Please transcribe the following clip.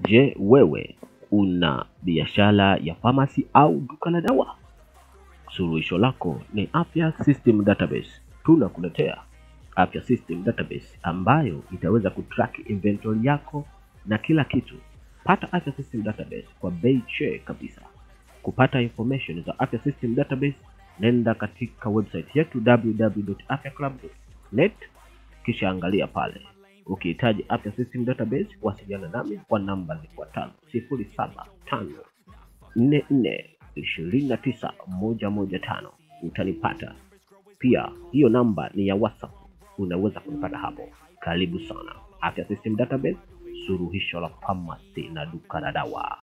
Je, wewe una biashara ya pharmacy au duka la dawa? Suluhisho lako ni Afya System Database. Tunakuletea Afya System Database ambayo itaweza kutrack inventory yako na kila kitu. Pata Afya System Database kwa bei che kabisa. Kupata information za Afya System Database, nenda katika website yetu www.afyaclub.net kisha angalia pale. Ukihitaji Afya System Database, wasiliana nami kwa namba zifuatazo: sifuri saba tano nne nne ishirini na tisa moja moja tano. Utanipata pia, hiyo namba ni ya WhatsApp, unaweza kunipata hapo. Karibu sana. Afya System Database, suluhisho la pharmacy na duka la dawa.